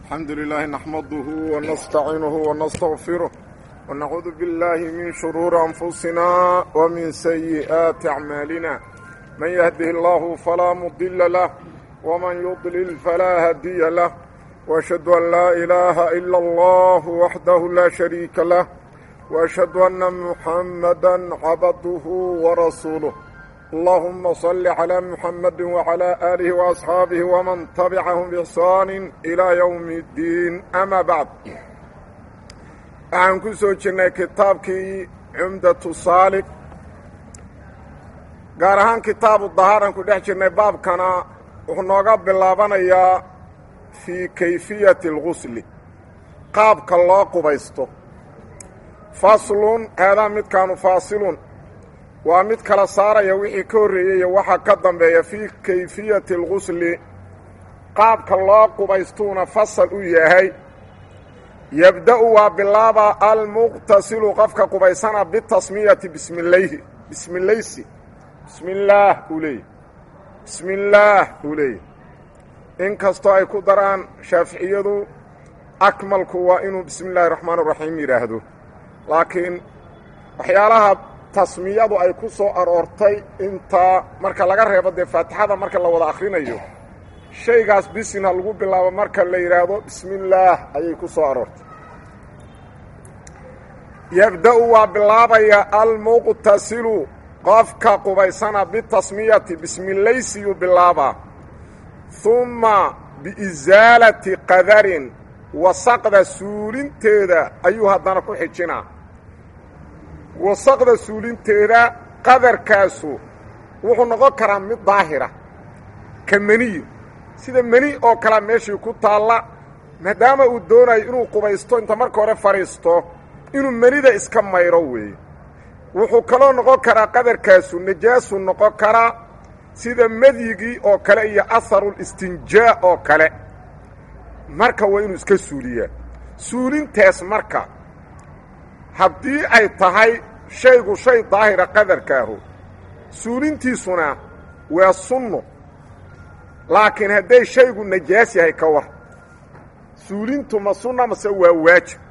الحمد لله نحمده ونستعينه ونستغفره ونعوذ بالله من شرور أنفسنا ومن سيئات أعمالنا من يهده الله فلا مضل له ومن يضلل فلا هدي له وأشهد أن لا إله إلا الله وحده لا شريك له وأشهد أن محمدا عبده ورسوله اللهم صل على محمد وعلى آله وأصحاabه ومن تبعهم بإحsaan إلى يوم الdiin أmا baعd waxaan ku soo jirnay kitaabkii cumdaةu saalig gaar ahaan kitaabu dahaaran ku dhex jirnay baabkana wuxuu nooga bilaabanayaa fii kayfiyaةi اlgusli qaabka loo qubaysto faslun haadaa midkaanu faasilun waa mid kala saaraya wixii ka horreeyey iyo waxaa ka dambeeya fii kayfiyati algusli qaabka loo qubaystuuna fasal u yahay yebda'u waa bilaaba almuqtasilu qofka qubaysana bitasmiyati bismilayhi bismilaysi bismillaah uu leeyay bismillaah uu leeyay in kastoo ay ku daraan shaaficiyadu akmalku waa inuu bismi illaahi raxmaan raxiim yidhaahdo laakiin waxyaalaha tasmiyadu ay ku soo aroortay intaa marka laga reebo dee faatixada marka la wada akhrinayo shaygaas bisina lagu bilaabo marka la yidhaahdo bismi illaah ayay ku soo aroortay yebda-u waa bilaabaya almuqtasilu qofka qubaysana bitasmiyati bismilaysiyuu bilaabaa humma biisaalati qadarin wasaqda suulinteeda ayuu haddana ku xijinaa wasaqda suulinteeda qadarkaasu wuxuu noqon karaa mid daahira ka meniyi sida meni oo kalea meeshii ku taalla maadaama uu doonayo inuu qubaysto inta marka hore fadhiisto inuu menida iska mayro weeye wuxuu kaloo noqon karaa qadarkaasu najaasu noqon karaa sida medyigii oo kale iyo aharulistinjaa oo kale marka waa inuu iska suuliyaa suulintaas marka haddii ay tahay shaygu shay daahira qadarkaahu suulintiisuna waa sunno laakiin hadday shaygu najaas yahay ka war suulintu ma sunna mase waa waajib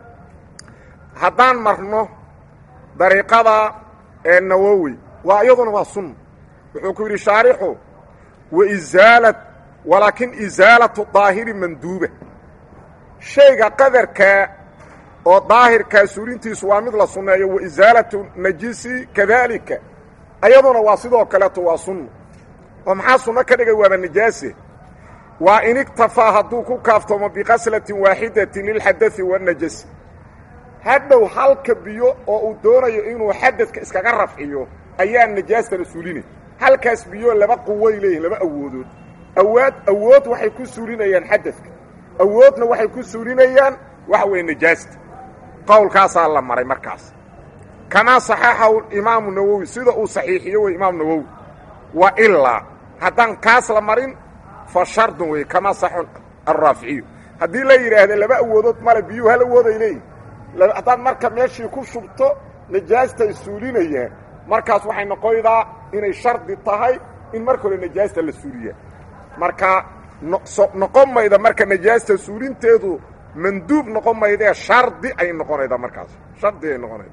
haddaan marno dariiqada ee nawowi waa iyaduna waa sunna wuxuu ku yidhi shaarixu wa isaalat walaakin isaalatu daahiri manduuba shayga qadarkaa oo daahirkaa suulintiisu waa mid la sunneeyo wa isaalatu najisi kadaalika ayaduna waa sidoo kaleeto waa sunno oo maxaa sunno ka dhigay waaba najaase waa in iktafaa hadduu ku kaaftoomo biqaslatin waaxidatin lilxadai wanajasi hadhow halka biyo oo uu doonayo inuu xadadka iskaga rafciyo ayaa najaastana suulinay halkaas biyo laba quway leeyihin laba awoodood awaad awood waxay ku suulinayaan xadadka awoodna waxay ku suulinayaan waxa weeye najaasta qowlkaasaa la maray markaas kamaa saxaxahu imaamu nawowi sida uu saxiixiyo wey imaamu nawowi wa ilaa haddaan kaas la marin fa shardun wey kamaa saxu araaficiyu haddii la yidhaahda laba awoodood male biyuhu hal awooday leeyihin haddaad marka meeshii ku shubto najaastay suulinayaan markaas waxay noqoydaa inay shardi tahay in marka hore najaasta la suuliyaa marka noqon mayda marka najaasta suulinteedu manduub noqon maydee shardi ay noqonaydaa markaas shardi ay noqonayda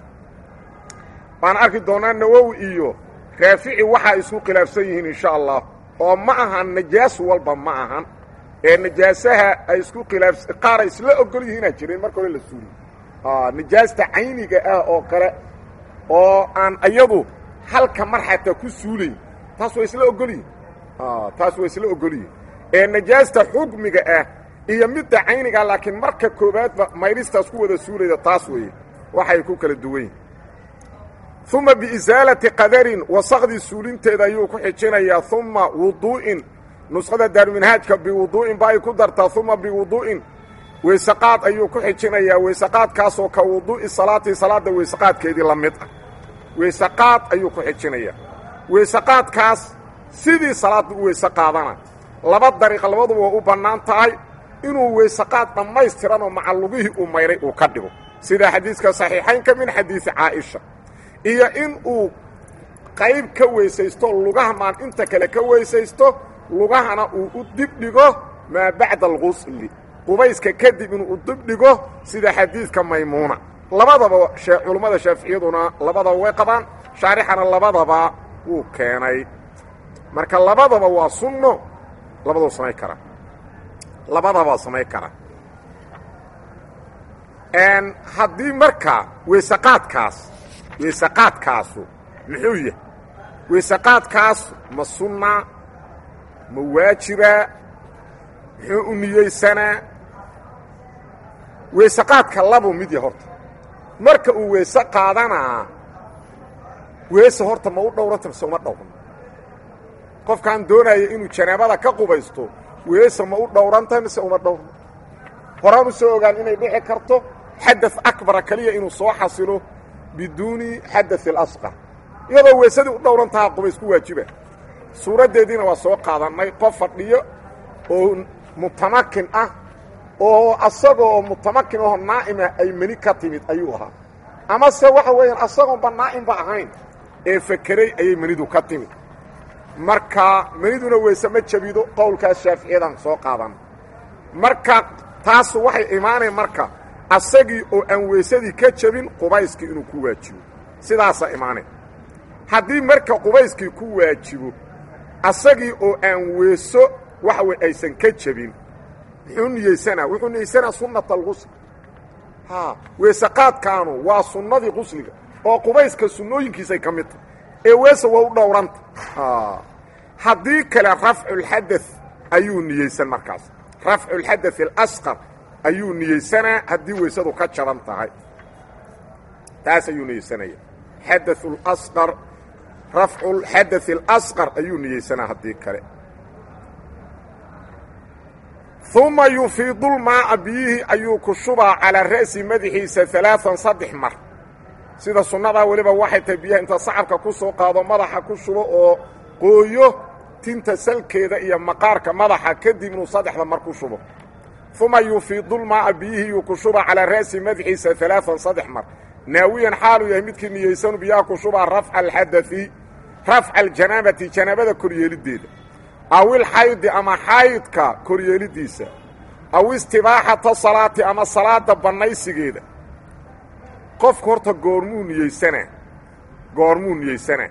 waan arki doonaa nawowi iyo raafici waxaa isku khilaafsan yihiin insha allah oo ma ahan najaas walba ma ahan ee najaasaha ay isku khilaaf qaar ay isla ogol yihiinaa jireen marka hore la suuliyo najaasta cayniga ah oo kale oo aan iyadu halka mar xataa ku suulayn taas waa isla ogol yihin taas waa isla ogol yihin ee najaasta xukmiga ah iyo midda cayniga laakiin marka koowaadba mayristaas ku wada suulayda taas weeye waxay ku kala duwan yihin uma biisaalati qadarin wasaqdii suulinteeda ayuu ku xijinayaa uma wuduu'in nuskhada daaruminhaajka biwuduu'in ba ay ku dartaa uma biwuduu'in weysaqaad ayuu ku xijinayaa weysaqaadkaasoo ka wuduu'i salaatii salaadda weysaqaadkeedii la mid ah weysaqaad ayuu ku xijinayaa weysaqaadkaas sidii salaadda u weyse qaadana laba dariiq labaduba waa u bannaan tahay inuu weysaqaad dhammaystiranoo macallugihii uu mayray uu ka dhigo sida xadiiska saxiixaynka min xadiisi caa'isha iyo in uu qayb ka weysaysto lugaha maan inta kale ka weysaysto lugahana uu u dib dhigo maa bacda alqusli qubayska kadib inuu dibdhigo sida xadiidka maymuuna labadaba culummada shaaficiyaduna labadaba way qabaan shaarixana labadaba wuu keenay marka labadaba waa sunno labadaba samay kara labadaba samay kara haddii marka weysaqaadkaas weysaqaadkaasu muxuu yahay weysaqaadkaas ma sunna ma waajiba muxuu u niyeysanaa weysaqaadka labuu mid ya horta marka uu weyse qaadanaa weese horta ma u dhowranta mise uma dhowran qofkaan doonaya inuu janaabada ka qubaysto weese ma u dhowranta mise uma dhowran horaan u soo ogaan inay dhici karto xada akbara keliya inuu soo xasilo biduuni xadaث اlasqar iyadoo weesadii u dhowran taha qubays ku waajiba suuraddeediina waa soo qaadannay qof fadhiyo oo mutamakin ah oo asagoo mutamakin aho naa'ima ay meni ka timid ayuu ahaa amase waxa weeyaan asagoonba naa'imba ahayn ee fekeray ayay menidu ka timid marka meniduna weyse ma jabido qowlkaas shaaficiyadan soo qaadan marka taas waxay imaanayn marka asagii oo aan weysadii ka jabin qubayskii inuu ku waajibo sidaasaa imaanayn haddii marka qubayskii ku waajibo asagii oo aan weeso waxa wey aysan ka jabin muxuu niyeysanaa wuxuu niyeysanaa sunnata alqusl ha weeseqaadkaanu waa sunnadii qusliga oo qubayska sunnooyinkiisay ka mid tahay ee weese waa u dhowranta haddii kale rafculxada ayuu niyeysan markaas rafculxadaث اlasqar ayuu niyeysanaa haddii weysadu ka jaban tahay taas ayuu niyeysanaya xadaث اlasqar rafcu xadaث اlasqar ayuu niyeysanaa haddii kale uma yufiidu lmaa'a biyihii ayuu ku shubaa calaa ra'si madaxiisa alaaثan saddex mar sida sunnadaa weliba waxay tahay biyaha inta sacabka ku soo qaado madaxa ku shubo oo qooyo tinta salkeeda iyo maqaarka madaxa kadib inuu saddexda mar ku shubo uma yufiidu lmaa'a biyihii yuu ku shubaa calaa ra'si madaxiisa alaaثan saddex mar naawiyan xaaluu yahay midkii niyeysanu biyaha ku shubaa rafca alxadai rafca aljanaabati janaabada koryeeliddeeda aw ilxaydi ama xaydka koryeeliddiisa aw istibaaxata salaati ama salaada bannaysigeeda qofku horta goormuu niyeysanaa goormuu niyeysanaa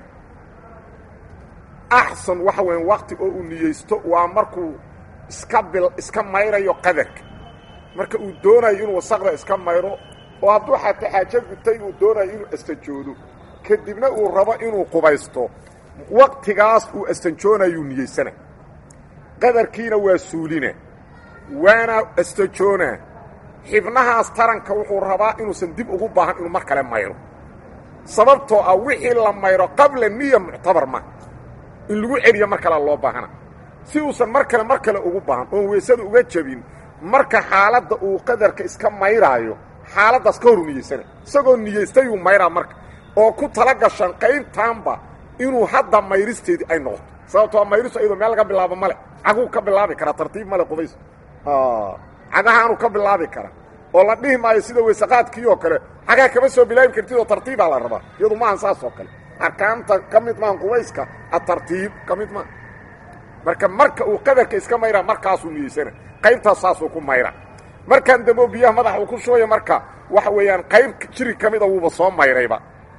axsan waxa weyan wakti oo uu niyeysto waa markuu iska bil iska mayrayo qadarka marka uu doonayo inuu wasaqda iska mayro oo hadduu xataa xaajo gutay uu doonayo inuu astanjoodo kadibna uu rabo inuu qubaysto waktigaas uu astanjoonayuu niyeysana qadarkiina waa suulina waana astajoonaa xibnahaas taranka wuxuu rabaa inuusan dib ugu baahan inuu mar kale mayro sababtoo ah wixii la mayro qabla niya muctabar ma in lagu celiyo mar kale loo baahana si uusan mar kale mar kale ugu baahan oon weysada uga jabin marka xaaladda uu qadarka iska mayraayo xaaladdaas ka horu niyeysana isagoo niyeystayuu mayraa marka oo ku tala gashan qaybtaanba inuu hadda mayristeedii ay noqoto sababtoo mayristu ayadoo meel laga bilaabo male caguu ka bilaabi karaa tartiib male qubays cagahaanuu ka bilaabi karaa oo la dhihi maayo sida weysaqaadkii oo kale cagaa kama soo bilaabi kartid oo tartiibaa la rabaa iyadu maahan saas oo kale arkaanta ka mid maahan qubayska atartiib ka mid maaha marka marka uu qadarka iska mayraa markaasuu niyeysana qaybtaas saasuu ku mayra markaan dambo biyaha madaxa uu ku shubaya marka waxa weeyaan qayb jiri ka mida wuuba soo mayrayba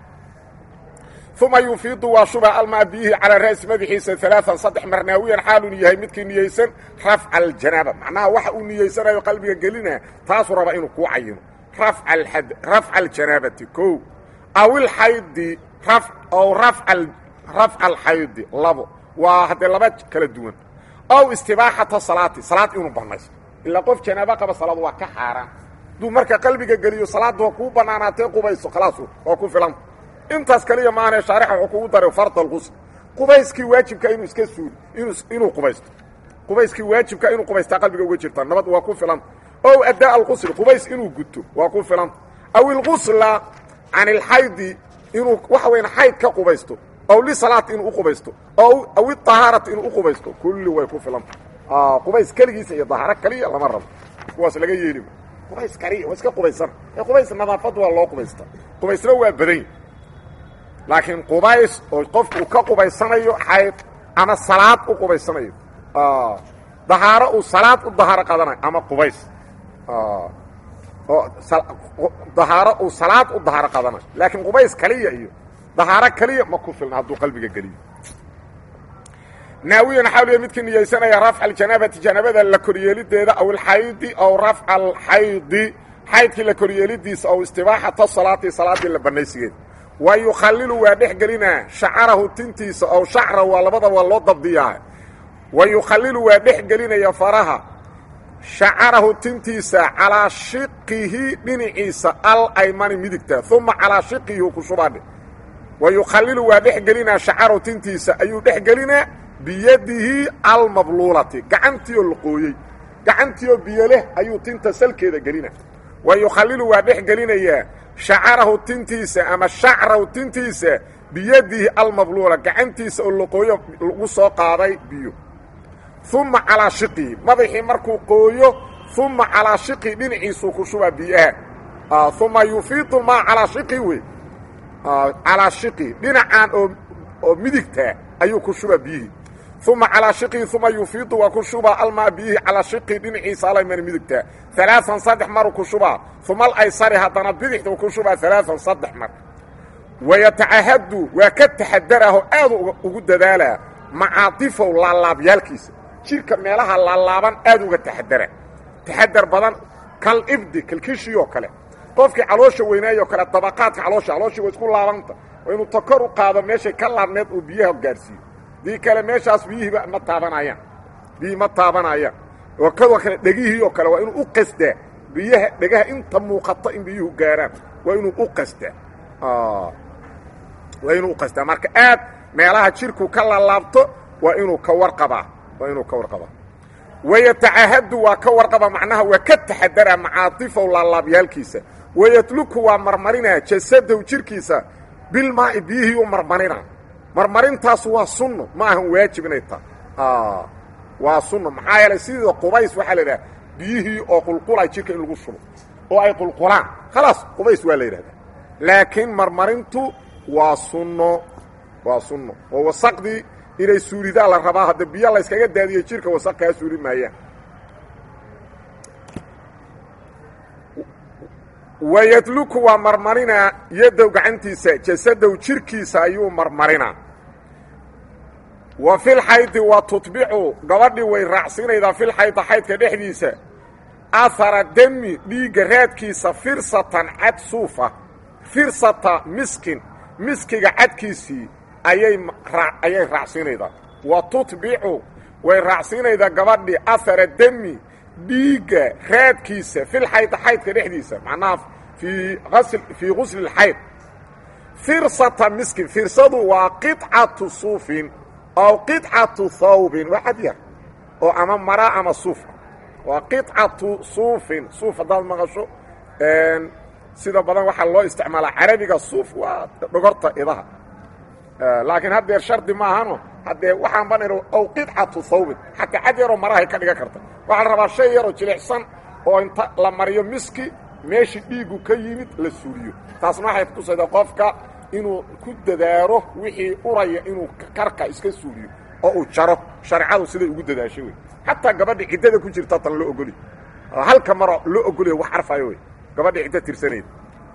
uma yufiidu waa shuba almaa biyihii calaa ra'si madaxiisa alaaan saddex mar naawiyan xaaluu yahay midkii niyeysan rafca aljanaaba macnaha waxa uu niyeysanayo qalbiga gelina taasuu rabaa inuu kuu cayino rafca aljanaabati o aw ilxaydi aw rafca alxaydi labo waa haddee laba kala duwan ow istibaaxata salaati salaad inuu bannaysto ilaa qof janaabo qaba salaad waa ka xaaraan hadduu marka qalbiga geliyo salaadda waa kuu bannaanaatee qubayso khalaas waa ku filanta intaas kaliya maahane shaarixa wuxuu kugu daray farda alqusl qubayskii waajibka inuu iska suuli inuu qubaysto qubayskii waajibka inuu qubaystaa qalbiga uga jirta nabad waa ku filanta ow addaa alqusl qubays inuu guto waa ku filanta aw ilqusla can ilxaydi inuu waxa weyan xayd ka qubaysto ow lisalaati inuu uqubaysto aw iطahaarati inuu uqubaysto kulli way ku filanta qubays keligiisa iyo dahaaro kaliya lama rabo kuwaas laga yeeli qubays kaliya waa iska qubaysan ee qubays nadaafad waa loo qubaysta qubaysna waa badany laakiin qubays oo qofku uu ka qubaysanayo xayd ama salaad u qubaysanayo dahaaro uu salaad u dahaaro qaadanayo ama qubays oo dahaaro uu salaad u dahaaro qadanayo laakiin qubays kaliya iyo dahaaro kaliya ma ku filna hadduu qalbiga geliyo naawiyan waxaa liya midkii niyeysanaya rafca aljanaabati janaabada la koryeelideeda aw alxaydi aw rafca alxaydi xaydkii la koryeelidiisa aw istibaaxata salaati salaaddii la banaysigeeda wa yukhalilu waa dhex gelinaa shacarahu tintiisa aw shacra waa labada waa loo dabdiyaa wa yukhalilu waa dhex gelinaya faraha shacarahu tintiisa calaa shiqihi dhinaciisa al aymani midigta uma calaa shiqihi u ku shubadhe wa yukhalilu waa dhex gelinaa shacarahu tintiisa ayuu dhex gelinaa biyadihi almabluulati gacantii oo laqooyey gacantii oo biyo leh ayuu tinta salkeeda gelina wa yukhalilu waa dhex gelinayaa shacarahu tintiisa ama shacrahu tintiisa biyadihi almabluula gacantiisa oo laqooyo lagu soo qaaday biyo uma calaa shiqihi madaxii markuu qooyo uma calaa shiqihi dhinaciisuu ku shubaa biyaha uma yufiidu maa calaa shiqi wey calaa shiqi dhinacaan oo oo midigtaa ayuu ku shubaa biyihii uma calaa shiqihi uma yufiidu waa ku shubaa almaa biyihii calaa shiqihi dhinaciisa alaymani midigtaa alaaan saddex maruu ku shubaa uma alaysari haddana bidixduu ku shubaa alaaan saddex mar wayatacahadu waa ka taxadaraho aadu ugu dadaalaa macaadifow laalaabyaalkiisa jirka meelaha laalaaban aad uga taxadara taxadar badan kal ibdi kalkishiyoo kale qofkii caloosha weynaayoo kale dabaqaadka caloosha calooshii waa isku laabanta waa inuu takor u qaado meeshay ka laabneed uu biyaha gaadhsiiyo dii kale meeshaas biyihiiba ma taabanayaan biyihii ma taabanayaan oo kadoo kale dhegihii oo kale waa inuu u qasdaa biyaha dhegaha inta muuqato in biyuhu gaarhaan waa inuu u qasdaa waa inuu u qasdaa marka aad meelaha jirku ka laalaabto waa inuu ka warqabaa waa inuu ka warqabaa wayatacahadu waa ka warqaba macnaha waa ka taxadaraa macaatifow laalaabyaalkiisa wayatluku waa marmarinaa jasadow jirkiisa bilmaai biyihii u marmarina marmarintaas waa sunno ma ahan waajib inay tahay waa sunno maxaa yeelay sidii qubays waxaa la idhaha biyihii oo qulqulay jirka in lagu shubo oo ay qulqulaan khalaas qubays waa la yidhahdaa laakiin marmarintu waa sunno waa sunno oo wasaqdii inay suulidaa la rabaa hadda biyo layskaga daadiyey jirka wasaq kaa suuli maayaan wayadluku waa marmarinaa yadow gacantiisa jasadow jirkiisa ayuu marmarinaa wa filxaydi wa tutbicu gabadhii way raacsinaydaa filxayda xaydka dhexdiisa ahara demi dhiigga raadkiisa firsatan cad suufa firsata miskin miskiga cadkiisii ayay ayay raacsinaydaa wa tutbicu way raacsinaydaa gabadhii ahara demi dhiigga raadkiisa filxayda xaydka dhexdiisa macnaha fii asl fii gusli اxayd firsata miskin firsadu waa qiطcatu suufin aw qiطcatu thawbin waa xad yar oo ama mara ama suufa waa qiطcatu suufin suuf haddaad maqasho sida badan waxaa loo isticmaalaa carabiga suuf waa dhogorta idaha laakiin haddeer shardi maahano haddee waxaan ban aw qiطcatu thawbin xataa cad yaroo marahay ka dhigan karta waxaa la rabaa shay yaroo jilicsan oo inta la mariyo miski meeshii dhiiggu ka yimid la suuliyo taasna waxay kutusayda qofka inuu ku dadaaro wixii uraya inuu karka iska suuliyo oo uu jaro shareecadu siday ugu dadaashay wey xataa gabadha ciddada ku jirta tan loo ogoli halka maro loo ogolaya wax arfayo wey gabadha ciddo tirsanayda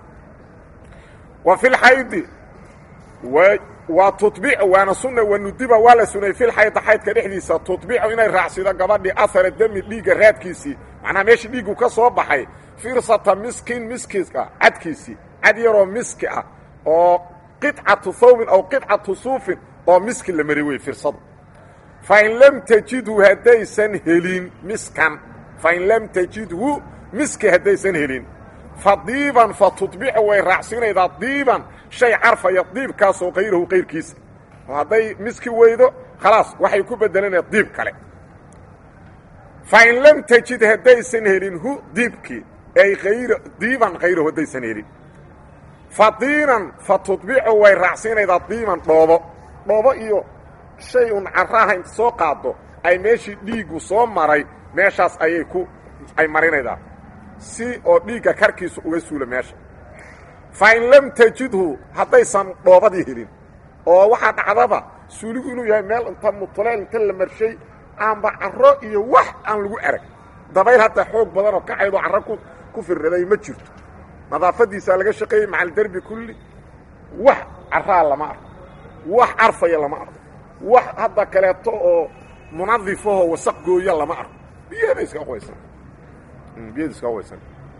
wa fi lxaydi waa tubicu waana sunna wanudiba waa la sunay filxayda xaydka dhexdiisa tutbicu inay raacsido gabadhii ahara demi dhiigga raadkiisii macnaha meeshii dhiiggu ka soo baxay firsata miskin miskiska cadkiisii cad yaroo miski ah oo qiطcatu thawbin aw qiطcatu suufin oo miski la mari wey firsadu fain lam tajidhu haddaysan helin miskan fain lam tajidhu miski haddaysan helin fa diiban fa tutbicu way raacsinaydaa diiban shay carfaya diibkaasoo kayrahu kayrkiisa oo hadday miski weydo khalaas waxay ku bedelanaya diib kale fain lam tajid haddaysan helin hu diibkii ay ayr diiban kayrahu haddaysan helin fa diinan fa tutbicu way raacsinaydaa diiban dhoobo dhoobo iyo shay un caraaha inta soo qaado ay meeshii dhiiggu soo maray meeshaas ayay ku ay marinaydaa si oo dhiigga karkiisu uga suula meesha fa in lam tajidhu haddaysan dhoobadii helin oo waxaa dhacdaba suuligu inuu yahay meel inta mutuleel inta la marshay aanba caro iyo wax aan lagu arag dabayl hadda xoog badan oo kacaydoo carra ku ku firraday ma jirto nadaafadiisaa laga shaqeeyey macalderbi kulli wax carraa lama arko wax carfaya lama arko wax hadda kaleeto oo munadifahoo wasaq gooya lama arko biyada iska qubaysan biyada iska qubaysan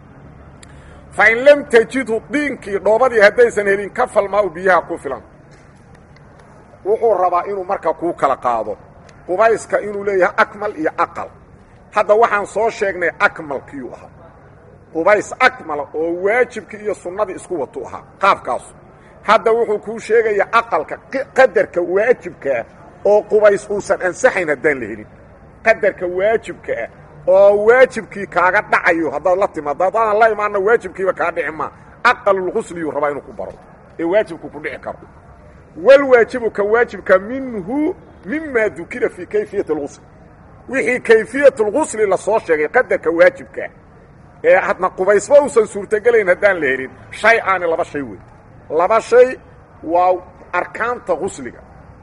fa in lam tajidhu diinkii dhoobadii haddaysan helin ka falmaa u biyaha ku filan wuxuu rabaa inuu marka kuu kala qaado qubayska inuu leeyahay akmal iyo aqal hadda waxaan soo sheegnay akmalkiiu ahaa qubays akmala oo waajibkii iyo sunnadii isku watu ahaa qaabkaasu hadda wuxuu kuu sheegayaa aqalka qadarka waajibkaah oo qubays uusan ansaxayn haddaan la helin qadarka waajibka ah oo waajibkii kaaga dhacayo haddaad la timaado haddaadan la imaanna waajibkiiba kaa dhici maa aqalulqusliyuu rabaa inuu ku baro ee waajibku ku dhici karo walwaajibu ka waajibka minhu mima dukira fii kayfiyati اlgusl wixii kayfiyat اlgusli lasoo sheegay qadarka waajibkaa ee hadna qubaysba uusan suurtogelayn haddaan la helin shay aani laba shay wey laba shay waa arkaanta gusliga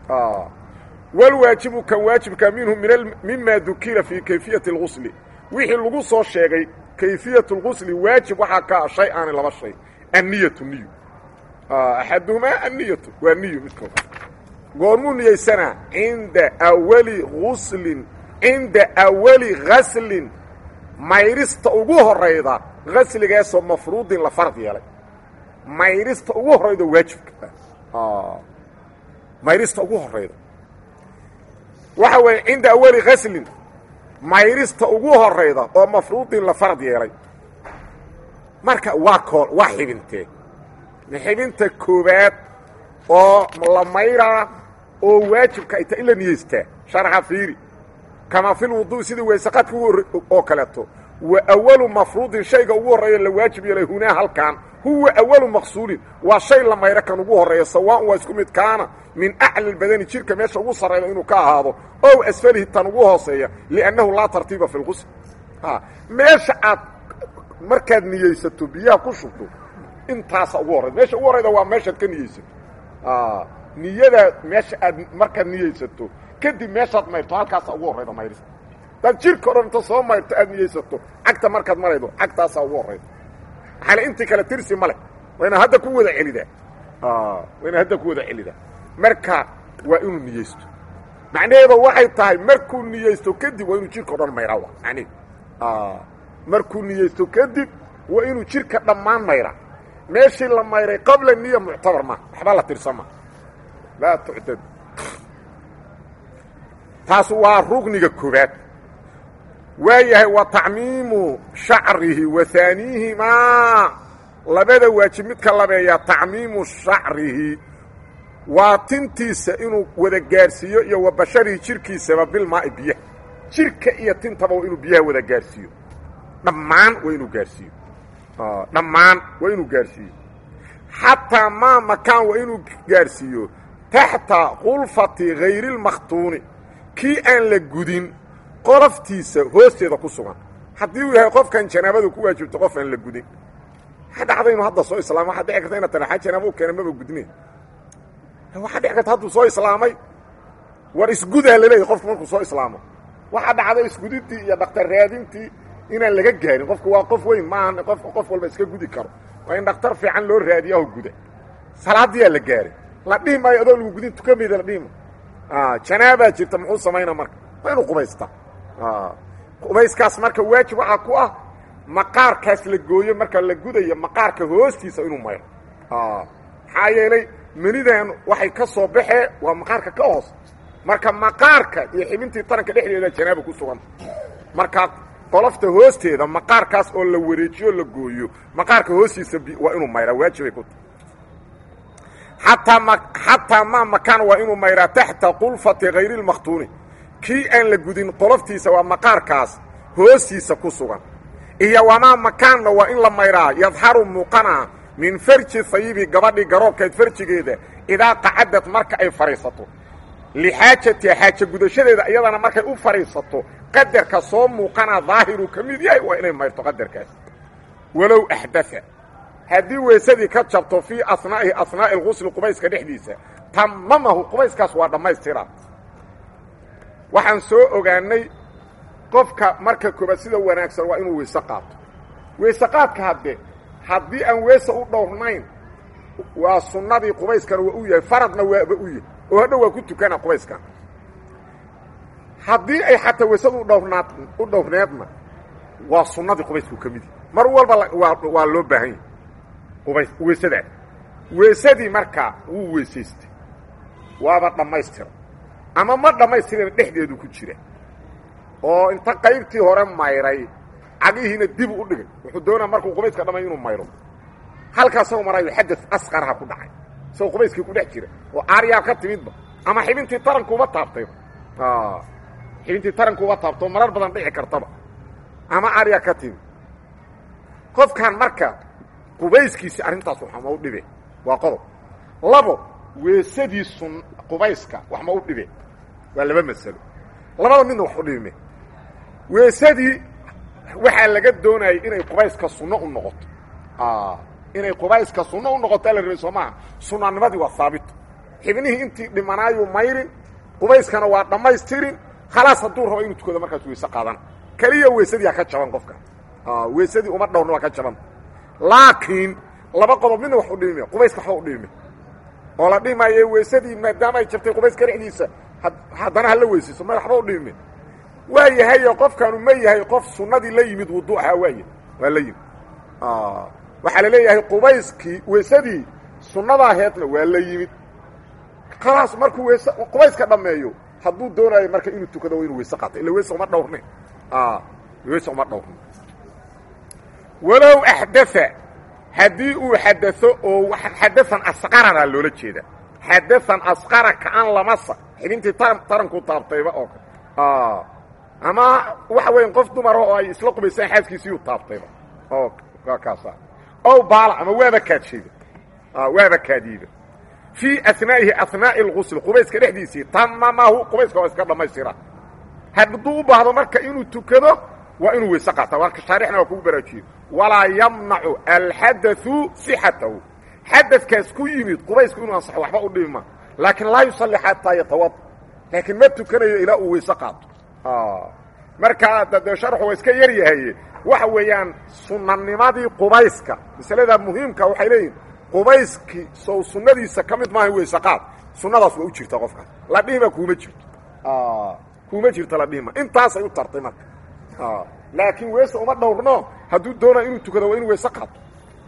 walwaajibu kan waajibka minhu mima dukira fii kayfiyati اlgusli wixii lagu soo sheegay kayfiyat اlgusli waajib waxaa ka ah shay aani laba shay anniyatu niyu axaduhumaa anniyatu waa niyu midkood goormuu niyeysanaa cinda awali guslin cinda awali gaslin mayrista ugu horayda gasligaasoo mafruudin la fard yeelay mayrista ugu horayda waajibka mayrista ugu horayda waxa weeye cinda awali gaslin mayrista ugu horayda oo mafruudin la fard yeelay marka waa koo waa xibintee xibinta koobaad oo la mayraa oo waajibka ay tahay in la niyeystaa sharxa fiiri kamaa fi lwudu sidii weysaqadka oo kaleeto wa awalu mafruudin shayga ugu horreeya la waajib yeelay hunaa halkan huwa awalu maqsuulin waa shay la mayro kan ugu horreeya sawaan waa isku mid kaana min acli badani jirka meesha ugu sarrayda inuu ka ahaado ow asfalihi tan ugu hooseeya liannahu laa tartiiba fi lqusl meesha aad markaad niyeysato biyaha ku shubto intaasa ugu horrayda meesha ugu horrayda waa meeshaad ka niyeysato niyada meesha aad markaad niyeysato kadib meeshaad mayrto halkaasa ugu horrayda mayrista hadaad jirka o dhan inta soo mayrto aad niyeysato cagta markaad maraydo cagtaasaa ugu horrayda maxaale intii kale tirsi ma leh waa inaad hadda ku wada celidaa waa inaad hadda ku wada celidaa marka waa inuu niyeysto macnaheeda waxay tahay markuu niyeysto kadib waa inuu jirka o dhan mayraa macneheed markuu niyeysto kadib waa inuu jirka dhammaan mayraa meeshii la mayray qabla niya muctabar ma waxba la tirsan ma laa tuctad taas waa rugniga koobaad waa yahay wa tacmiimu shacrihi wa haaniihimaa labada waajib midka labeeyaa tacmiimu shacrihi waa tintiisa inuu wada gaarsiiyo iyo wa basharihi jirkiisaba bilmaai biyaha jirka iyo tintaba waa inuu biyaha wada gaarsiiyo dhammaan waa inuu gaarsiiyo dhammaan waa inuu gaarsiiyo xataa maa makaan waa inuu gaarsiiyo taxta khulfati hayri اlmakhtuuni kii aan la gudin qoloftiisa hoosteeda ku sugan haddii uu yahay qofkan janaabadu ku waajibto qof aan la gudin waxaa dhacda inuu hadda soo islaamay waxaa dhici karta ina tana a janaaba u keena maba gudne waxaa dhici karta hadduu soo islaamay war isgudaa laleeyahy qofku markuu soo islaamo waxaa dhacda isgudidtii iyo dhaktar raadintii inaan laga gaarin qofku waa qof weyn maaha qof qof walba iska gudi karo waa in dhaktar fiican loo raadiyaho guda salaadiyaa la gaaray la dhihi maayo adoo lagu gudin tukameyda la dhihima janaabaa jirta muxuu samaynaa marka waa inuu qubaystaa qubayskaas marka waajib waxaa ku ah maqaarkaas la gooyo marka la gudayo maqaarka hoostiisa inuu mayro maxaa yeelay menidan waxay ka soo baxee waa maqaarka ka hoos marka maqaarka iyo xibintii taranka dhexdeeda janaaba ku suganta marka qolofta hoosteeda maqaarkaas oo la wareejiyo la gooyo maqaarka hoostiisa waa inuu mayraa waajibay ku tahay ataa m xataa maa makaan waa inuu mayraa taxta qulfati hayri lmakhtuuni kii aan la gudin qoloftiisa waa maqaarkaas hoostiisa ku sugan iyo wamaa makaanna waa in la mayraa yadharu muuqana min farji hayibi gabadhii garoobkeed farjigeeda idaa qacadad marka ay fadhiisato lixaajatiha xaaja gudashadeeda iyadana markay u fadhiisato qadarka soo muuqana daahiru ka mid yahay waa inay mayrto qadarkaas walow axdaa haddii weysadii ka jabto fii asnaa'ihi asnaa'i lgusli qubayska dhexdiisa tamamahu qubayskaas waa dhammaystira waxaan soo ogaanay qofka marka koobaad sida wanaagsan waa inuu weyse qaato weyse qaadka hadde haddii aan weese u dhowrnayn waa sunnadii qubayskana waa u yahay faradna waaba u yahay oo hadha waa ku tukana qubayskan haddii ay xataa weysadu udhowrnaad u dhowrneedna waa sunnadii qubaysku ka mid yahy mar walba waa waa loo baahan yahay qubays weysadaas weysadii markaa wuu weysaystay waaba dhammaystira ama ma dhammaystirana dhexdeedu ku jira oo inta qaybtii hore mayray cagihiina dib u dhigay wuxuu doonaa markuu qubayska dhamay inuu mayro halkaa isagoo maraayo xadad asqaraha ku dhacay isagoo qubayskii ku dhex jira oo aaryaa ka timidba ama xibintii tarankuuma taabtayba xibintii tarankuuma taabtoo marar badan dhici kartaba ama aaryaa ka timid qofkan marka qubayskiisi arrintaas wax ma u dhibe waa qodob labo weesadii sun qubayska wax ma u dhibe waa laba masalo labada midna wax u dhibime weesadii waxaa laga doonayay inay qubayska sunno u noqoto inay qubayska sunno u noqoto ala rabay soo maaha sunanimadii waa haabito xibnihii intii dhimanaayu mayrin qubayskana waa dhammaystirin khalaas hadduu rabo inuu tukado markaas weyse qaadana keliya weysadii ha ka jaban qofka weysadii uma dhowrna waa ka jaban laakiin laba qodob midna wax u dhibime qubayska waxba u dhibime oo la dhimaye weysadii maadaama ay jabtay qubayska dhexdiisa haddana hala weysayso ma waxba u dhibime waa yahayo qofkaanu ma yahay qof sunnadii la yimid wudu ahaa waaya waa la yimid waxaa la leeyahay qubayskii weysadii sunnada aheedna waa la yimid khalaas markuu weys qubayska dhammeeyo hadduu doonayo marka inuu tukado waa inuu weyse qaato illa weyse uma dhowrne weyse uma dhowrne walow axdaa haddii uu xadao oo xadaan asqarana loola jeeda xadaan asqara kaan lamasa xibintii taranku taabtayba oo kale ama waxa weya qof dumara oo ay isla qubaysaan xaaskiisiiyuu taabtayba oo kaasa ow baala ama waaba kaadshayda waaba kaadiida fii anaa'ihi anaa'i اlgusl qubayska dhexdiisii tamamahu qubayska waa iska dhammaystira hadduu u baahdo marka inuu tukado waa inuu weyse qaata marka shaarixna waa kugu baraajiye walaa yamnacu alxadau sixatahu xadadkaas ku yimid qubaysku inuu ansaxo waxba u dhibima laakiin laa yusalli xataa yatawad laakiin ma tukanayo ilaa uu weyse qaato markaa dee sharxu waa iska yar yahaye waxa weeyaan sunanimadii qubayska masaladaa muhiimka waxay leeyihin qubayskii sow sunnadiisa ka mid maaha weyse qaad sunnadaas waa u jirta qofkaas la dhihima kuuma jirto kuuma jirto la dhihima intaasay u tartay marka laakiin weyse uma dhowrno hadduu doonaa inuu tukado waa inuu weyse qaato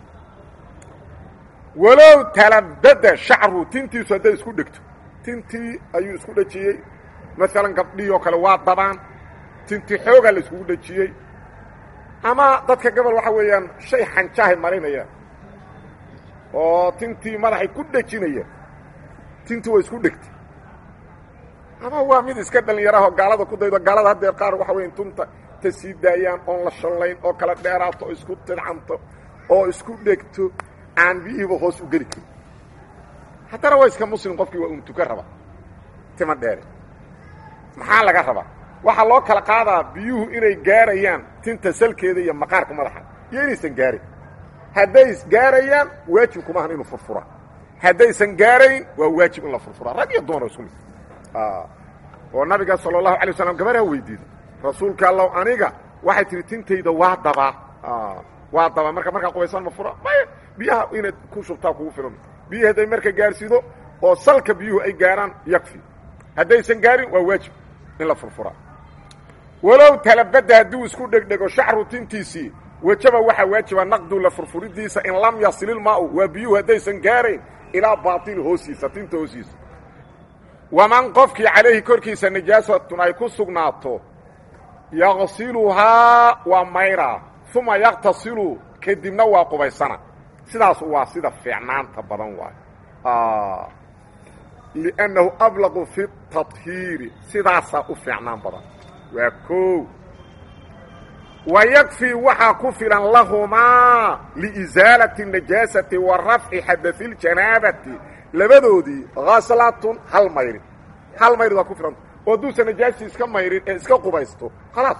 walow talabada shacru tintiisu hadday isku dhegto tintii ayuu isku dhejiyey maalan gabdhihii oo kale waa dabaan tinti xoogaa la iskugu dhejiyey ama dadka gobol waxa weeyaan shay xanjaahay marinayaan oo tintii madaxay ku dhejinayaan tintii waa isku dhegtay ama waa mid iska dhallinyarahoo gaalada ku daydo gaalada haddeer qaar waxa weya tunta ta sii daayaan oon la shallayn oo kala dheeraato oo isku tidcanto oo isku dhegto aan biyihiiba hoos u geli karin haddana waa iska muslim qofkii waa un tuka raba tima dheere maxaa laga rabaa waxaa loo kala qaadaa biyuhu inay gaarayaan tinta salkeeda iyo maqaarka madaxa iyo inaysan gaarin hadday gaarayaan waajib kuma ahan inuu furfuraa haddaysan gaarayn waa waajib in la furfuraa rag iyo dumar isku mid oo nabiga sala allahu alay waslam gabarhaa weydiiday rasuulka allow aniga waxay tihi tintayda waa dabaa waa dabaa marka markaa qubaysan ma fura maya biyaha inaad ku shubtaa kugu filan biyihi hadday marka gaarsido oo salka biyuhu ay gaaraan yakfi haddaysan gaarin waa waajib in la furfuraa walow talabada hadduu isku dhegdhego shacru tintiisii wajaba waxaa waajiba naqdu la furfuridiisa in lam yasililmaau waa biyuhu haddaysan gaarayn ilaa baaili hoosiisa tinta hoosiisa waman qofkii calayhi korkiisa najaasatun ay ku sugnaato yaqsiluhaa waa mayraa uma yaqtasilu kadibna waa qubaysana sidaas waa sida fiicnaanta badan waayo liannahu ablaqu fi tahiiri sidaasaa u fiicnaan badan waa koow wa yakfii waxaa ku filan lahumaa liisaalati najaasati wa rafci xadai ljanaabati labadoodii haslatun hal mayrin hal mayrid waa ku filanta oo hadduusan najaastii iska mayrin ee iska qubaysto khalaas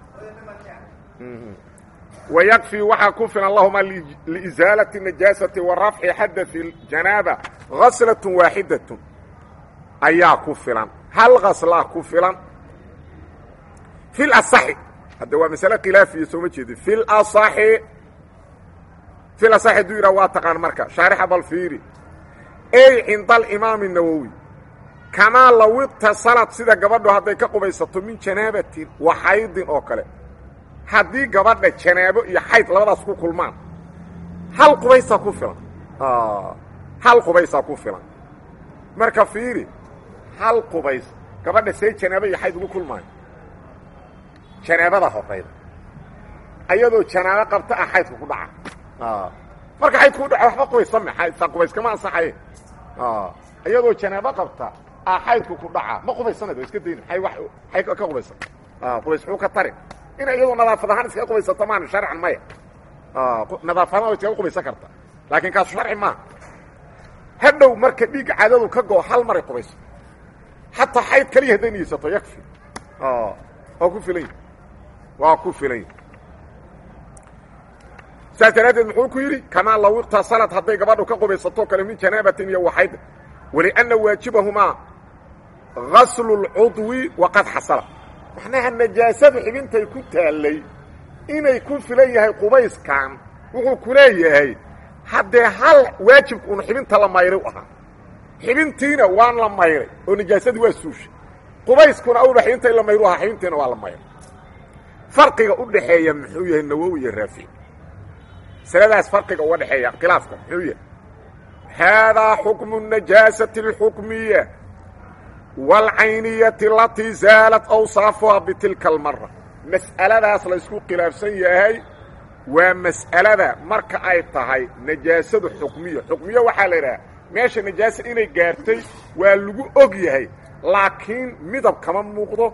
wa yakfii waxaa ku filan lahumaa liisaalati najaasati wa rafci xadai ljanaaba haslatun waaxidatun ayaa ku filan hal haslaa ku filan fi lasaxi hadda waa masale khilaafiya sooma jeedin fi lasaxi fi lasaxi hadduu yidhaha waa taqaan marka shaarixa bal fiiri ey cinda alimaami nawowi kamaa law iqtasalad sida gabadhu hadday ka qubaysato min janaabatin wa xaydin oo kale haddii gabadha janaabo iyo xayd labadaas ku kulmaan hal qubaysaa ku filan hal qubaysaa ku filan marka fiiri hal qubays gabadha see janaabo iyo xayd ugu kulmaayo janaabada horayda ayadoo janaabo qabta ah xaydka ku dhaca marka xaydku u dhaco waxba qubaysame sa qubayskama ansaxaye iyadoo janaabo qabta ah xaydku ku dhaca ma qubaysanad iska dayna ay wa ay ka qubaysan qubays xuu ka tari ina iyadoo nadaafad ahaan iskaga qubaysato maana sharcan maya nadaafad ahaan way iskaga qubaysan karta laakiin kaasu sharci maaha hadhow marka dhiigga caadadu ka go hal maray qubayso xataa xayd kaliya hadday niyeysato yakfi waa ku filan waa ku filan saas daraaddeed muxuu ku yidhi kamaa law iqtasalad hadday gabadhu ka qubaysatoo kale min janaabatin iyo waxayd walianna waajibahumaa gaslu اlcudwi waqad xasala macnaha najaasadu xibintay ku taallay inay ku filan yahay qubayskan wuxuu ku leeyahay haddee hal waajibka un xibinta la mayray u ahaa xibintiina waan la mayray oo najaasadii waa suushay qubayskuna awla xibinta in la mayru ahaa xibintiina waa la mayray farqiga u dhaxeeya muxuu yahay nawowi iyo raafici masaladaas farqiga uga dhexeeya khilaafka muxuu yahay haadaa xukmu najaasati اlxukmiya wاlcayniyati alatii zaalat awsaafuha bitilka almara mas'aladaas laysku khilaafsan yahay waa mas'alada marka ay tahay najaasadu xukmiya xukmiya waxaa la idhaha meesha najaasa inay gaartay waa lagu og yahay laakiin midab kama muuqdo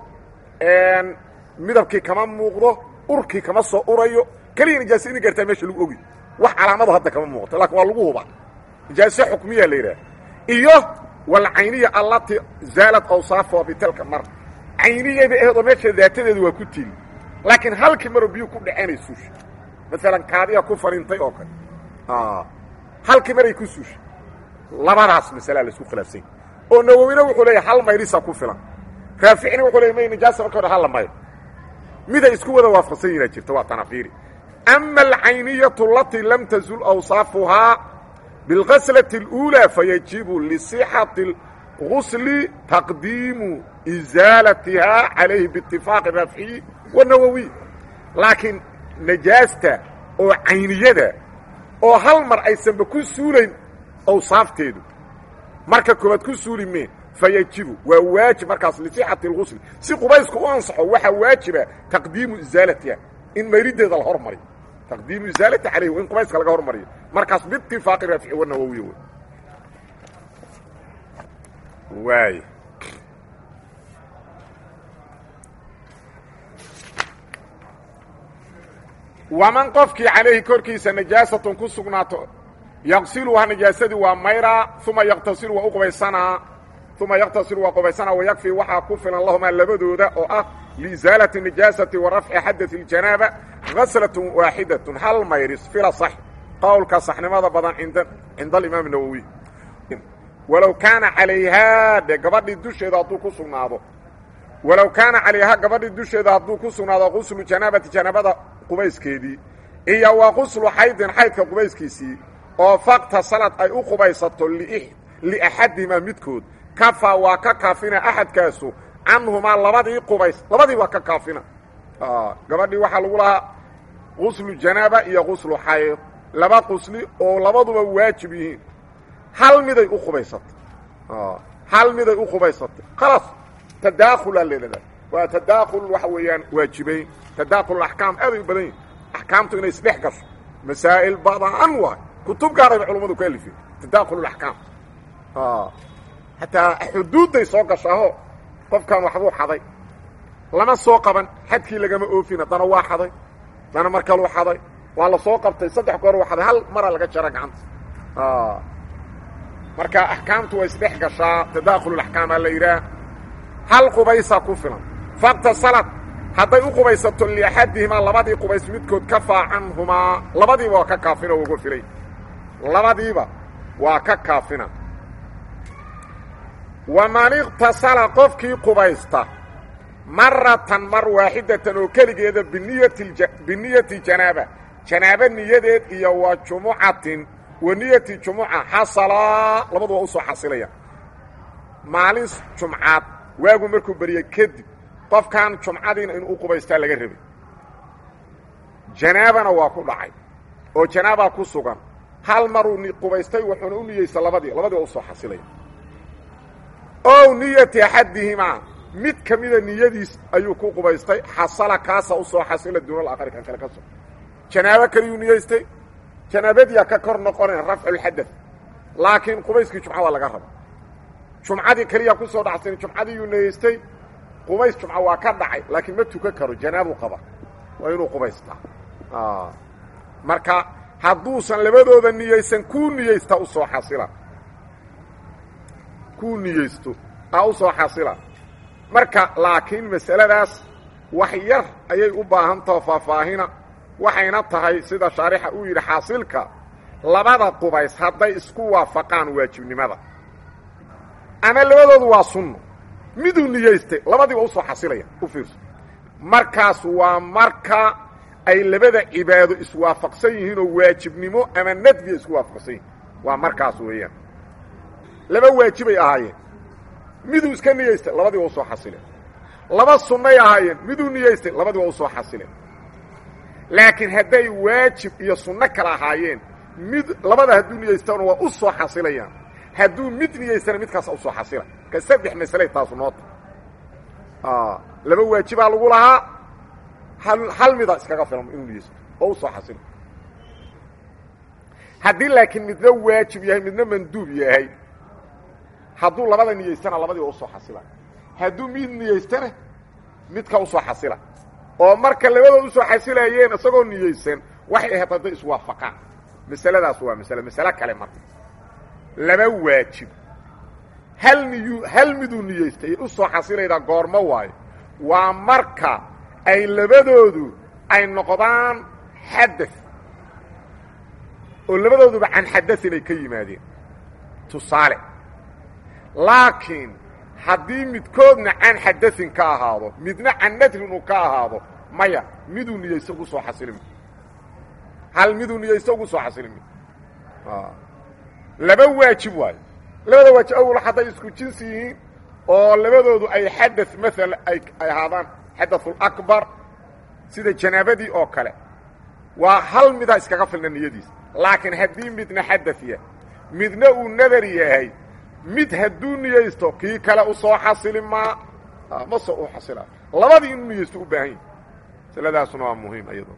midabkii kama muuqdo urkii kama soo urayo keliya najaasa inay gaartaa meesha lagu ogy wax calaamado hadda kama muuqato lakin waa lagu hubaa najaaso xukmiya la yidhaha iyo walcayniya allatii zaalad awsaafuha bitilka mara cayniyada aheedoo meesha daatadeeda waa ku tiili laakiin halkii maroo biyu ku dhacenay suusha maalan kaadiya ku fariintay oo kale halkii maray ku suushay labadaas masalaa laisku khilaafsanya oo nawowina wuxuu leeyahay hal mayrisa ku filan raaficina wuxuu leeyay may najaasa marka hore hal la mayr miday isku wada waafaqsan yihinaa jirta waa tanafiiri ama alcayniyatu alatii lam tazul awsaafuhaa bilgaslati اluulaa fayajibu lisixati اlgusli taqdiimu isaalatihaa calayhi biitifaaqi raaficiyi wanawowiy laakiin najaasta oo cayniyada oo hal mar aysanba ku suulayn awsaafteedu marka koobaad ku suuli mee fayajibu waa waajib markaas lisixati اlgusli si qubaysku u ansaxo waxaa waajiba taqdiimu isaalatiha in mayrideeda la hormariyo taqdiimu isaalati calayhi in qubayska laga hormariyo markaas biitifaaqi raafici wanawowiy w waay waman qofkii calayhi korkiisa najaasatun ku sugnaato yaqsiluhaa najaasadii waa mayraa uma yaqtasilu waa u qubaysanaa uma yaqtasilu waa qubaysanaa wayakfii waxaa ku filan lahumaa labadooda oo ah liisaalati najaasati wa rafci xadai اljanaaba gaslatun waaxidatun hal mayris fila sax qowlka saxnimada badan cinda alimaam nawowi walow kaana calayhaa de gabadhii dusheeda hadduu ku sugnaado walow kaana calayhaa gabadhii dusheeda hadduu ku sugnaado quslu janaabati janaabada qubayskeedii iyo wa quslu xaydin xaydka qubayskiisii oo fakta sanad ay u qubaysato liaxadihimaa midkood kafaa waa ka kaafina axadkaasu canhumaa labadii qubays labadii waa ka kaafina gabadhii waxaa lagu lahaa quslu janaaba iyo quslu xayd laba qusli oo labaduba waajib yihiin hal miday u qubaysatay hal miday u qubaysatay khalaas tadaakhulaa leedadaa waa tadaakul waxa weeyaan waajibayn tadaakul axkaam aaday u badan yihin axkaamtu inay isdhex gasho masaa'il badan waay kutub gaarayba culummadu ka alifeen tadaakul axkaam xataa xuduudday soo gashaaho qofkan waxbuu xaday lama soo qaban xadkii lagama oofin haddana waa xaday haddana mar kaluu xaday waa la soo qabtay saddex goor waa xaday hal maraa laga jara gacanta marka axkaamtu waa isdhex gashaa tadaakhululaxkaamaa la yidhaah hal qubaysaa ku filan fakta salad hadday u qubaysato liaxadihimaa labadii qubays midkood kafaa canhumaa labadiiba waa ka kaafina uga filay labadiiba waa ka kaafina waman iqtasala qofkii qubaysta maratan mar waaxidatan oo keligeeda biniyati biniyati janaaba janaaba niyadeed iyo wa jumucatin wa niyati jumuca xasalaa labadu waa usoo xasilaya maalin jumcaad waagu markuu beriye kadib qofkan jumcadiina inuu u qubaystaa laga rabay janaabana waa ku dhacay oo janaabaa ku sugan hal maruu qubaystay wuxuuna u niyeysta labadii labadii waa usoo xasilaya ow niyati axadihimaa mid ka mida niyadiis ayuu ku qubaystay xasala kaasa usoo xasila duunal aakhari kan kale ka so janaabo kaliyuu niyeystay janaabadiyaa ka kor noqonayn rafculxadad laakiin qubayskii jumca waa laga raba jumcadii keliya ku soo dhacsan jumcadiiyuu niyeystay qubays jumca waa ka dhacay laakiin ma tukan karo janaabu qaba waa inuu qubaystaa marka hadduusan labadooda niyeysan kuu niyeysta usoo xasila kuu niyeysto a usoo xasila marka laakiin masaladaas wax yar ayay u baahan taho faahfaahina waxayna tahay sida shaarixa uu yidhi xaasilka labada qubays hadday isku waafaqaan waajibnimada ama labadoodu waa sunno miduu niyeystay labadiiba usoo xasilaya u fiirso markaas waa marka ay labada cibaado iswaafaqsan yihiin oo waajibnimo ama nadbiya isku waafaqsan yihin waa markaas weeyaan laba waajibay ahaayeen miduu iska niyeystay labadii waa usoo xasileen laba sunnay ahaayeen miduu niyeystay labadii waa usoo xasileen laakiin hadday waajib iyo sunno kala ahaayeen mid labada hadduu niyeystana waa u soo xasilayaan hadduu mid niyeystana midkaasa usoo xasila ka saddex masaley taasu noota laba waajibaa lagu lahaa hal mida iskaga filan inuu niyeysto oo usoo xasilo haddii laakiin midna waajib yahay midna manduub yahay hadduu labada niyeystana labadii waa usoo xasila hadduu mid niyeystana midka usoo xasila oo marka labadood usoo xasilayeen isagoo niyeysan waxay ahayd hadday iswaafaqaan masaladaas waa masale masale kale marka laba waajib hal niyu hal miduu niyeystay usoo xasilaydaa goormo waayo waa marka ay labadoodu ay noqdaan xada oo labadooduba can xadain ay ka yimaadeen tusaale laakiin haddii midkoodna can xadain ka ahaado midna can nadrin uu ka ahaado maya miduu niyeysto ugu soo xasilimi hal miduu niyeysto ugu soo xasilimi laba waajib waayo labada waajib awal hadday isku jinsi yihiin oo labadoodu ay xada maala ay ahaadaan xadaثulakbar sida janaabadii oo kale waa hal midaa iskaga filna niyadiis laakiin haddii midna xadaya midna uu nadar yahay mid hadduu niyeysto kii kale usoo xasili maa ma soo u xasila labadii inuu niyeysto u baahan yahi masladaasuna waa muhiim iyado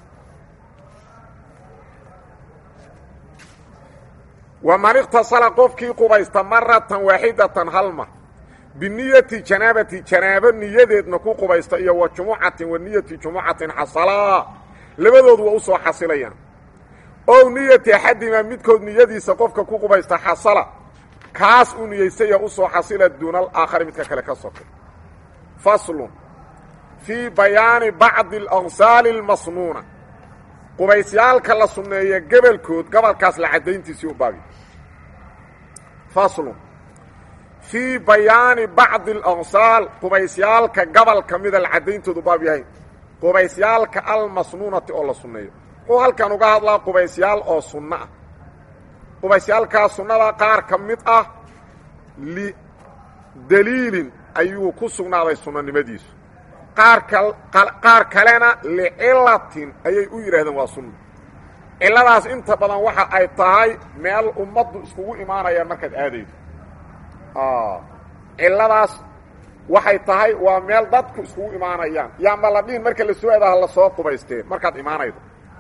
waman ikhtasala qofkii qubaysta maratan waaxidatan halmar biniyati janaabati janaabo niyadeedna ku qubaysta iyo wa jumucatin wa niyati jumucatin xasalaa labadoodu waa usoo xasilayaan ow niyati axadimaa midkood niyadiisa qofka ku qubaysta xasala kaas uu niyeystaya usoo xasila duuna alaakhari midka kale ka sokay faslun fii bayaani bacdi alaqsaali almasnuuna qubaysyaalka la sunneeya gebelkood gobolkaas la caddayntiisii u baabi faslun fii bayaani bacdi alaqsaal qubaysyaalka gobol ka mida la caddayntoodu baab yahay qubaysyaalka almasnuunati oo la sunneeyo wuxuu halkan uga hadlaa qubaysyaal oo sunno ah qubaysyaalkaa sunnada qaar ka mid ah lidaliilin ayuu ku sugnaaday sunnanimadiisu qaar kalena licilatin ayay u yidhaahdeen waa sunno cilladaas inta badan waxa ay tahay meel ummaddu iskugu imaanayaan markaad aadaydo cilladaas waxay tahay waa meel dadku iskugu imaanayaan yaama la dhihin marka la soo aadaha la soo qubaysteen markaad imaanaydo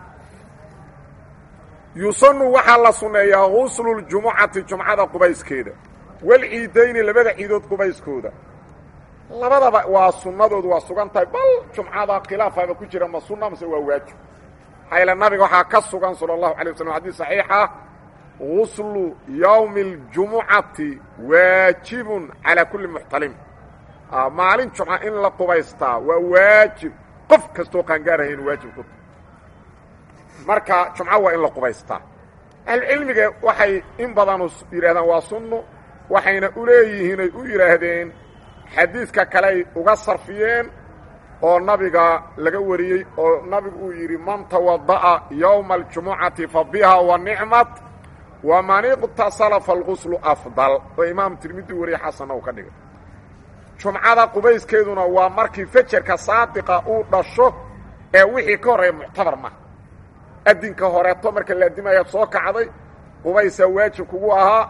yusanu waxaa la sunneeyaa gusluljumucati jumcada qubayskeeda walciidayni labada ciidood qubayskooda labadaba waa sunnadoodu waa sugan tahay bal jumcada khilaafaaba ku jira ma sunna mase waa waajib xayla nabiga waxaa ka sugan sala allahu alay waslam xadis saxiixa guslu yowmi اljumucati waajibun calaa kulli muxtalim maalin jumca in la qubaystaa waa waajib qof kastoo qaangaarahayn waajib ku marka jumco waa in la qubaystaa ahlucilmiga waxay in badanu yidhahdaan waa sunno waxayna u leeyihiin ay u yidhaahdeen xadiidka kale ay uga sarfiyeen oo nabiga laga wariyey oo nabigu uu yidhi man tawada'a yowma aljumucati fa biha wa nicmat waman iqtasala falguslu afdal oo imaam tirmidi wariye xasanna uu ka dhigay jumcada qubayskeeduna waa markii fejerka saadiqa uu dhasho ee wixii ka horreeya muctabar maha adinka horeeto marka la adimayaad soo kacday qubaysaa waajib kugu ahaa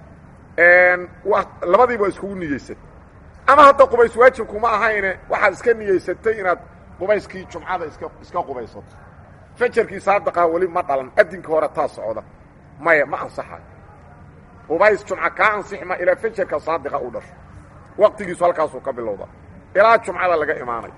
labadiiba waa iskugu niyeysatay ama hadda qubays waajib kuma ahayne waxaad iska niyeysatay inaad qubayskii jumcada iska iska qubaysato fejerkii saadiqaha weli ma dhalan adinka hore taa socda maya ma ansaxayo qubays jumca kaa ansixma ilaa fejerka saadiqa uu dhasho waqtigiisu halkaasuu ka bilowda ilaa jumcada laga imaanayo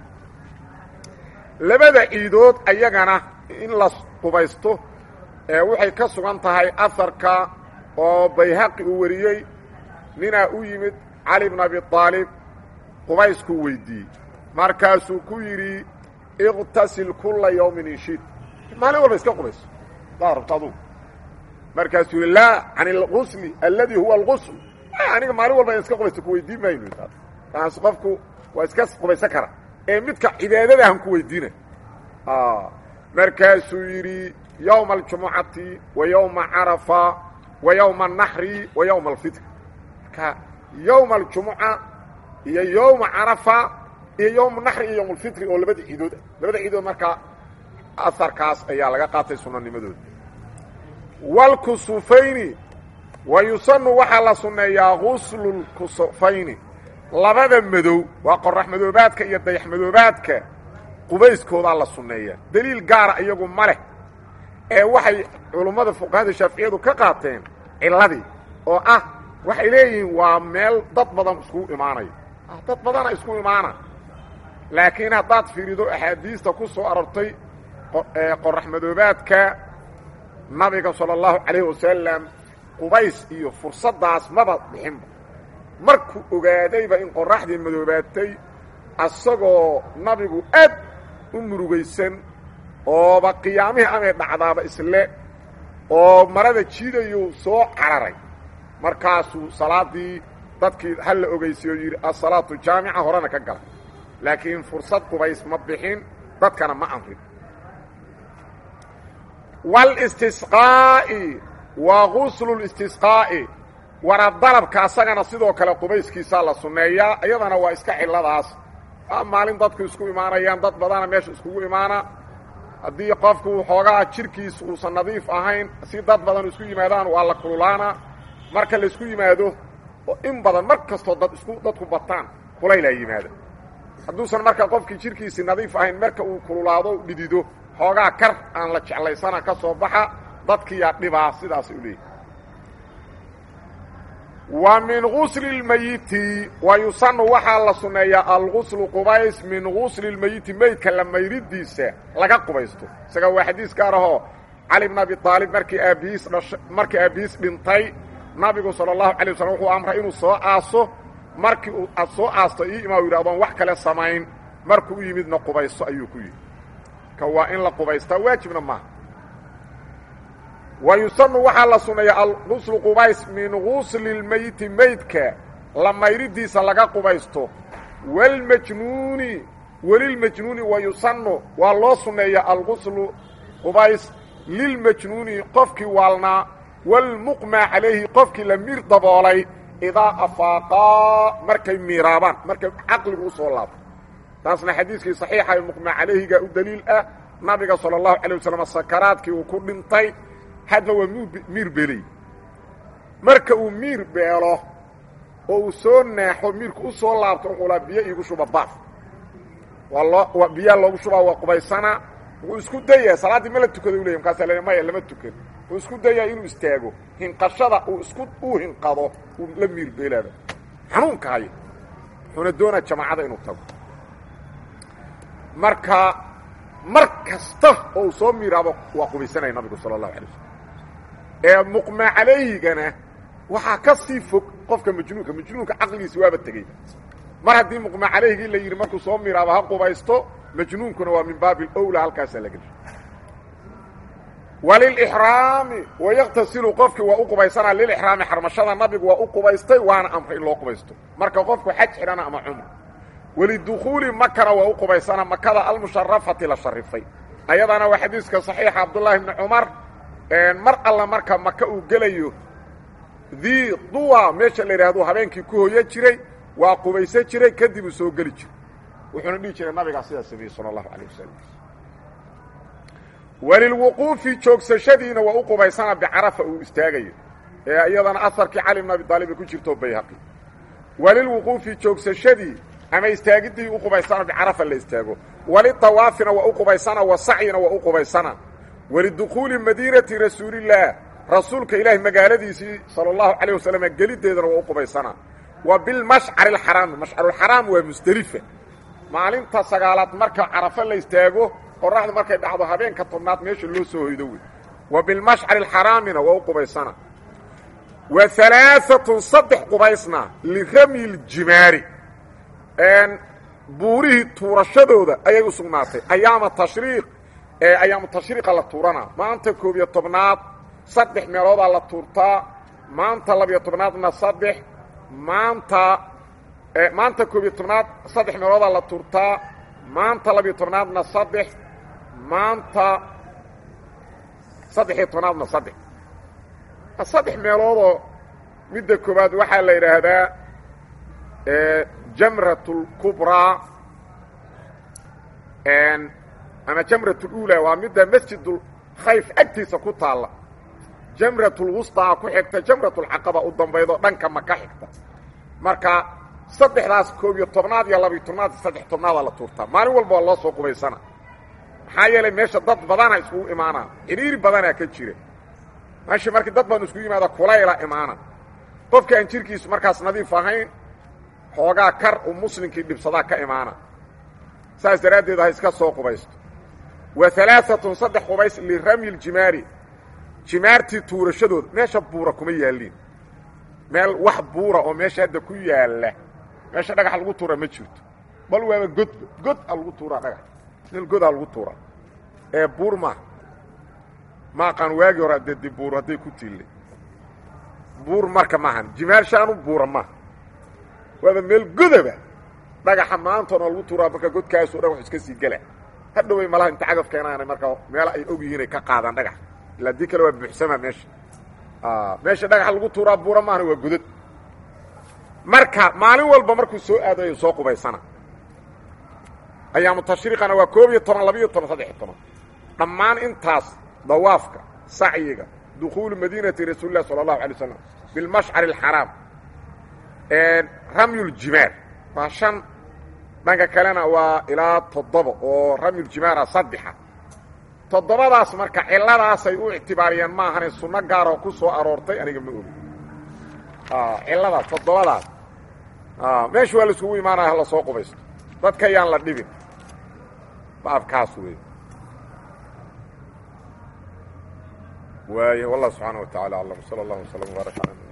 labada ciidood ayagana in la qubaysto waxay ka sugan tahay aharka oo bayhaqi uu wariyey ninaa u yimid cali bn abi aalib qubayskuu weydiiyey markaasuu ku yidhi iqtasil kula yawmin inshid maalin walba iska qubayso daa rabto adugu markaasuu yihi laa can اlgusli aladi huwa اlgusl aniga maalin walba in iska qubaysto ku weydiin mayno taas qofku waa iska qubaysan kara ee midka cibaadadahan ku weydiina markaasuu yidhi yowma aljumucati wa yowma carafa wa yowma anaxri wa yowma alfitr marka yowma aljumuca iyo yowma carafa iyo yowma naxri iyo yowma alfitri oo labada ciidood ah labada ciidood markaa aharkaas ayaa laga qaatay sunanimadooda wاlkusufayni wa yusanu waxaa la sunneeyaa guslu lkusufayni labada madow waa qorax madoobaadka iyo dayax madoobaadka qubayskoodaa la sunneeyaa deliil gaara iyagu ma leh ee waxay culummada fuqahada shaaficiyadu ka qaateen ciladii oo ah waxay leeyihiin waa meel dad badan iskugu imaanayo dad badana isku imaana laakiin haddaad fiirido axaadiista ku soo arortay qorax madoobaadka nabiga salى اllahu calayh wasalam qubays iyo fursaddaas maba bixinba markuu ogaadayba in qoraxdii madoobaatay asagoo nabigu aad u murugaysan ooba qiyaamihii amay dhacdaaba isle oo marada jiidayuu soo cararay markaasuu salaaddii dadkii hal la ogeysiy oo yidhi asalaatu jaamica horena ka gala laakiin fursad qubays ma bixin dadkana ma amrin wاlاstisqaa'i waa guslu اlistisqaa'i waradalabka asagana sidoo kale qubayskiisaa la sunneeyaa iyadana waa iska ciladaas maalin dadku isku imaanayaan dad badana meesha iskugu imaana haddii qofku xoogaa jirkiis uusan nadiif ahayn si dad badan isku yimaadaan waa la kululaana marka laisku yimaado oo in badan mar kastoo dad isku dadku bataan kulaylaa yimaada hadduusan marka qofkii jirkiisi nadiif ahayn marka uu kululaado dhidido xoogaa kar aan la jeclaysana ka soo baxa dadkiiyaa dhibaa sidaas u leeyahy wa min gusli اlmeyiti wa yusanu waxaa la sunneeyaa alguslu qubays min gusli اlmeyiti meydka la mayridiisa laga qubaysto isaga waa xadiis gaar ahoo cali bn abi aalib markii aabihiis dhasha markii aabihiis dhintay nabigu salى اllahu alay waslm wuxuu amray inuu soo aaso markii uu aad soo aasto ii imaa yidhi adoon wax kale samayn markuu u yimidna qubaysto ayuu ku yidhi ka waa in la qubaystaa waajibna maaha wa yusanu waxaa la sunneeyaa alguslu qubays min gusli اlmeyti meydka la mayridiisa laga qubaysto wاlmajnuuni welilmajnuuni wa yusanu waa loo sunneeyaa alguslu qubays lilmajnuuni qofkii waalnaa wاlmuqmaa calayhi qofkii la miir daboolay idaa afaaqaa markay miiraabaan markay caqligu u soo laabto taasna xadiiskii صaxiixa ee muqmaa calayhiga u daliil ah nabiga salى الlahu عalيه waslm sakaraadkii uu ku dhintay hadba waa miir beelay marka uu miir beelo oo uu soo naaxo miirku u soo laabto uqulaa biyo iigu shuba baaf waa loo biyaa loogu shubaa waa qubaysana wuu isku dayaya salaaddii ma la tukada u ley markaasa l maya lama tukan wuu isku dayaa inuu istaago hinqashada uu isku uu hinqado uu la miir beelaaba xanuunka haya wuxuuna doonaa jamaacada inuu tago marka mar kasta oo uu soo miiraabo waa qubaysanaya nabigu sala allahu alay waslm ee muqmaa calayhigana waxaa ka sii fog qofka majnuunka majnuunka caqligiisi waaba tegey mar haddii muqmaa calayhigii la yidhi markuu soo miiraabo ha qubaysto majnuunkuna waa min baabi alowla halkaasaa la gelshay walilixraami wayaktasilu qofkii waa u qubaysanaa lilixraami xarmashada nabigu waa u qubaystay waana amray in loo qubaysto marka qofku xaj xidhana ama cumr walidukhuuli makana waa u qubaysanaa makada almusharafati la sharifay ayadana waa xadiiska saxiixa cabdullaahi bni cumar mar alla marka maka uu gelayo dii duwa meesha la yidhaahdo habeenkii ku hoya jiray waa qubaysan jiray kadib uu soo geli jiray wuxuuna dhihi jiray nabigaa sidaa sameeyey sala allahu calayh wasalam walilwuquufi joogsashadiina waa u qubaysanaa bicarafa uu istaagayo ee iyadana aharkii cali bn abi daalib ay ku jirto bayhaqi walilwuquufi joogsashadii ama istaagiddii u qubaysana bicarafa la istaago walitawaafina waa u qubaysana wa sacyina waa u qubaysana walidukhuuli madiinati rasuulillaah rasuulka ilaahi magaaladiisii sala allahu calayh wasalam geliddeedana waa u qubaysana wa bilmashcari alxaraami mashcarulxaraam waa musdelifa maalinta sagaalaad marka carafo la istaago qoraxdu markay dhacdo habeenka tobnaad meesha loo soo hoydo wey wa bilmashcari alxaraamina waa u qubaysana wa alaaatun saddex qubaysna liramyi ljimaari buurihii tuurashadooda ayay u sugnaatay ayaama tashriiq ee ayaamu tashriiqa la tuuranaa maanta koob iyo tobnaad saddex meeloodaa la tuurtaa maanta labiyo tobnaadna saddex maanta maanta koob iyo tobnaad saddex meeloodaa la tuurtaa maanta labiyo tobnaadna saddex maanta saddex iyo tobnaadna saddex saddex meeloodoo midda koowaad waxaa la yidhaahdaa jamrat اlkubraa ama jamrat اlula waa midda masjid khayf agtiisa ku taalla jamrat اlwusطaa ku xigta jamrat اlcaqaba u dambaydo dhanka maka xigta marka saddexdaas koob iyo tobnaad iyo labiyo tobnaad iyo saddex tobnaadaa la tuurtaa maalin walba waa loo soo qubaysana maxaa yeelay meesha dad badana iskugu imaanaa xidhiiri badanaa ka jira meesha markii dad badan iskugu yimaada kulayla imaana qofka aan jirkiisu markaas nadiif ahayn xoogaa kar uu muslimkii dhibsadaa ka imaana saas daraaddeed ha iska soo qubaysto wa alaaatun saddex qubays liramyi ljimaari jimaartii tuurashadooda meesha buura kuma yaaliin meel wax buura oo meesha hadda ku yaalla meesha dhagax lagu tuura ma jirto bal waaba godba god a lagu tuuraa dhagax meel godaa lagu tuuraa ee buur maaha maaqaan waagii hore adee di buur hadday ku tiille buur marka maahan jimaar shaanu buura maaha waaba meel godaba dhagaxa maantoona lagu tuuraa marka godkaasuu dhagaxu iska sii gela hadhoway malaha inta cagaf keenaana marka meel ay og yihiin ay ka qaadaan dhagax ilaa dii kale waa buuxsamaa meesha meesha dhagaxa lagu tuuraa buura maahana waa godad marka maalin walba markuu soo aadayo soo qubaysana ayaamu tashriiqana waa koob iyo toban labiiyo toban saddex iyo toban dhammaan intaas dawaafka sacyiga dukhuulu madiinati rasuuli lah sala allahu alay slam bilmashcari alxaraam ramyuljimaar waa shan dhanka kalena waa ilaa toddoba oo ramyuljimaara saddexa toddobadaas marka cilladaasay u ictibaariyeen maahane sunno gaaroo ku soo aroortay aniga ma ogi cilladaas toddobadaas meesha waa la iskugu imaanaya hala soo qubaysto dadka yaan la dhibin baabkaas wey waay wallah subxaana wa tacala aclam sala allah waslama wbaarak ala